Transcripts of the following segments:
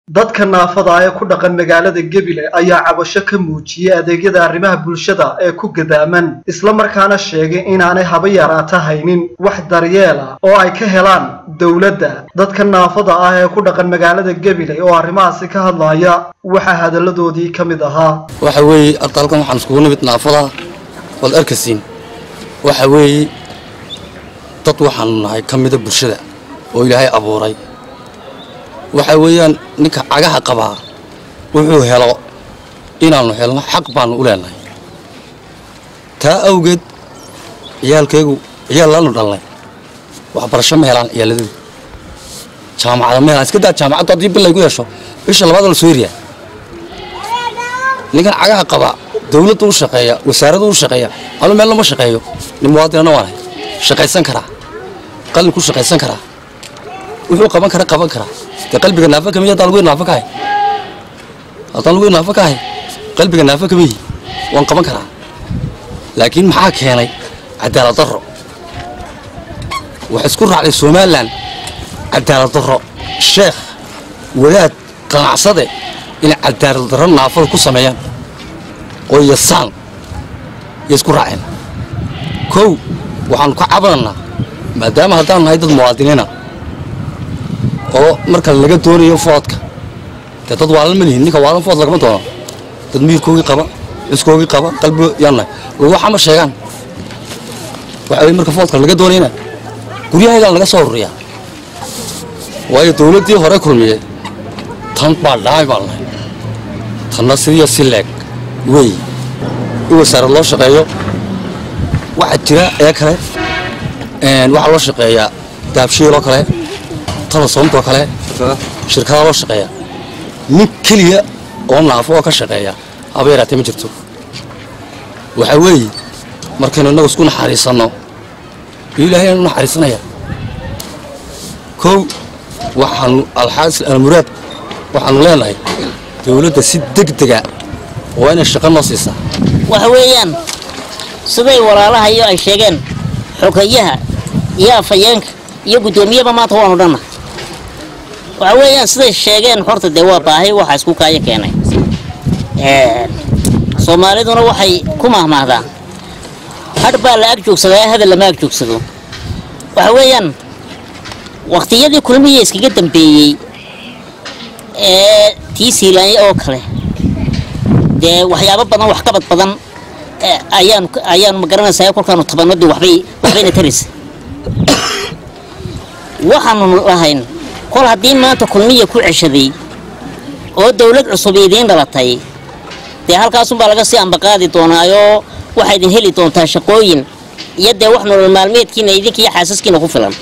dadka naafada ah ee ku dhaqan magaalada gebile ayaa cabasho ka muujiyey adeegyada arrimaha bulshada ee ku gadaaman islamarkaana sheegay inaanay haba yaraata haynin wax daryeela oo ay ka helaan dowladda dadka naafada ah ee ku dhaqan magaalada gebile oo arrimahaasi ka hadlaya waxaa hadalladoodii ka mid ahaa waxa weeye horta halkan waxaan iskugu nimid naafada waad arkasiin waxa weeye dad waxaanu nahay ka mida bulshada oo ilaahay abuuray waxa weeyaan ninka cagaha qabaa wuxuu helo inaannu helno xaq baannu u leenahay taa awgeed ciyaalkaygu ciyaal laanu dhalnay waxbarasho ma helaan ciyaaladoodu jaamacada ma helaan iska daa jaamacaddu haddii bil laygu yeesho bisha labaada la soo eriyaa ninkan cagaha qabaa dawladdu u shaqeeya wasaaraddu u shaqeeya anu meel lama shaqeeyo nin muwaadinana waanahay shaqaysan karaa qalin ku shaqaysan karaa wuxuu qaban kara qaban karaa dee qalbiga naafa kamiy haddaan lagu naafa kahay haddaan lagu naafa kahay qalbiga naafa kamiyi waan qaban karaa laakiin maxaa keenay cadaalad darro waxay isku raacday somalilan cadaalad darro sheekh wadaad qanacsade inay cadaalad darro naafada ku sameeyaan oo yasaan yay isku raaceen kow waxaanu ka cabananaa maadaama haddaan nahay dad muwaadiniina oo marka laga doonayo foodka dee dad waalan ma lihin ninka waalan food lagama doono dad miirkoogii qaba ciskoogii qaba qalbi yaannahay waxa ma sheegaan waxa weye marka foodka laga doonayna guryahaygaan laga soo ururiyaa waayo dawladdii hore kulmiye tan baa dhaay baan nahay tanna sidiyo si leeg wey in wasaarad loo shaqeeyo waxaa jira ee kale waxaa loo shaqeeyaa daabshiiloo kale talasoomtoo kale shirkadaa loo shaqeeya nin keliya oo naafo oo ka shaqeeya haba yaraatee ma jirto waxaa weeye markaynu innagu isku naxariisanno iyo ilaahay aanu naxariisanaya kow waxaanu alxaasil almuraad waxaanu leenahay dawladda si degdega waa inay shaqo noo siisaa waxa weeyaan siday walaalaha iyo ay sheegeen xogayaha iyo afhayeenka iyo guddoomiyaba maanta waanu dhanna waxa weeyaan siday sheegeen horta dee waa baahay waxa isku kaayo keenay soomaaliduna waxay ku mahmaahdaan hadh baa la ag joogsadaa hadal lama ag joogsado waxa weeyaan wakhtiyadii kulmiya iskaga dambeeyey ee tii siilaanya oo kale dee waxyaabo badan wax qabad badan ayaanu ayaanu magaranaysaa kolkaanu tabanadi waxbay waxbayna taraysa waxaanu lahayn kol haddii maanta kulmiya ku ceshaday oo dawlad cusub idiin dhalatay dee halkaasunbaa laga sii ambaqaadi doonaayoo waxaa idin heli doontaa shaqooyin iyo dee wax nolol maalmeedkiina idinkiiyo xaasaskiina ku filan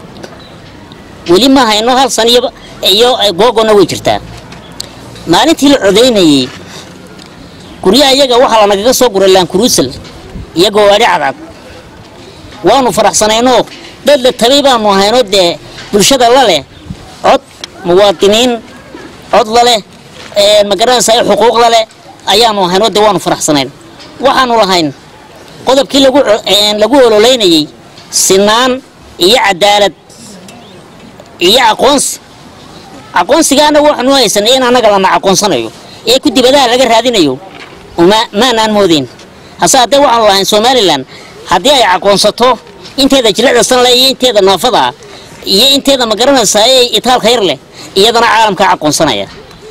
weli ma hayno hal san iyo googona way jirtaa maalintii la codaynayey guryaha iyaga waxaa lanagaga soo guray laankuruusal iyo gawaadhi cadcad waanu faraxsanaynoo dad la tabay baanu ahaynoo dee bulshada la leh cod muwaadiniin cod laleh magaranaysaa xuquuq laleh ayaanu ahaynoo dee waanu faraxsanayn waxaanu lahayn qodobkii lagu ololeynayey sinaan iyo cadaalad iyo aqoonsi aqoonsigaana waxaanu haysanay in annaga lana aqoonsanayo ee ku dibadaha laga raadinayo maanaan moodeyn hase haddee waxaanu lahayn somalilan haddii ay aqoonsato inteeda jilicda sanle iyo inteeda naafada iyo inteeda magaranaysaa ee itaalka yar leh iyadana caalamkaa aqoonsanaya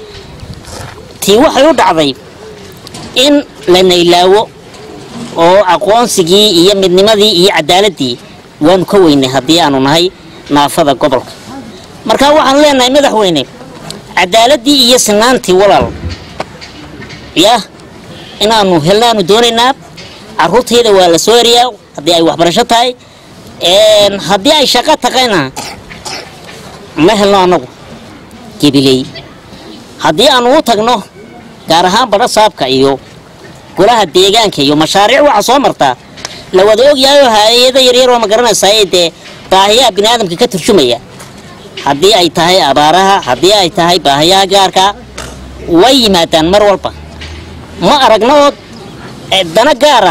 tii waxay u dhacday in la naylaawo oo aqoonsigii iyo midnimadii iyo cadaaladii waanu ka weynay haddii aanu nahay naafada gobolka marka waxaanu leenahay madaxweyne cadaaladii iyo sinaantii walaal yah inaanu helnaanu doonaynaa caruurtayda waa la soo eriyaa haddii ay waxbarasho tahay haddii ay shaqo taqayna ma helno annagu gebiley haddii aanu u tagno gaar ahaan badho saabka iyo golaha deegaanka iyo mashaariic waxa soo martaa la wada ogyahayo hay-ado yaryar oo magaranaysaa dee baahiyaha biniaadamka ka turjumaya haddii ay tahay abaaraha haddii ay tahay baahiyaha gaarka way yimaadaan mar walba ma aragno oo dana gaara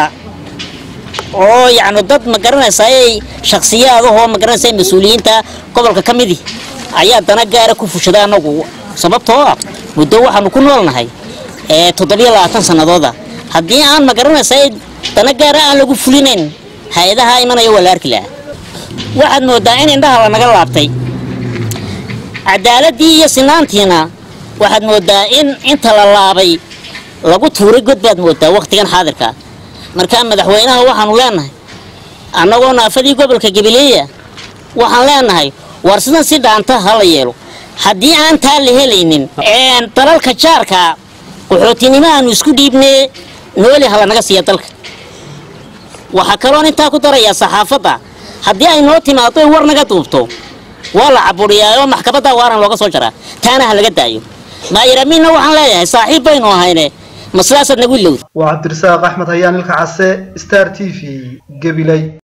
oo yacni dad magaranaysaa ay shakhsiyaadahoo magaranaysaa mas-uuliyiinta gobolka ka midi ayaa dana gaara ku fushada annagu sababtoo ah muddo waxaanu ku noolnahay ee toddobiyo labaatan sannadooda haddii aan ma garanaysaa dana gaara aan lagu fulinayn hay-adaha imanaya waa la arki lahaa waxaad moodaa in indhaha lanaga laabtay cadaaladii iyo sinaantiina waxaad moodaa in inta la laabay lagu tuuray god baad moodaa wakhtigan xaadirka markaa madaxweynaha waxaanu leenahay annagoo naafadii gobolka gabileeya waxaan leenahay war sidan si dhaanta ha la yeelo haddii aan taa la helaynin dalalka jaarka qaxootinimo aanu isku dhiibnee nooli hala naga siiya dalka waxaa kaloon intaa ku darayaa saxaafadda haddii ay noo timaado ay war naga duubto waa la caburiyaa oo maxkamadda waaran looga soo jaraa taana ha laga daayo maayiramiinna waxaan leeyahay saaxiib baynu ahayne ma sidaasaad nagu ilowda waa cabdirasaaq axmed hayaan ilka case star t v gabiley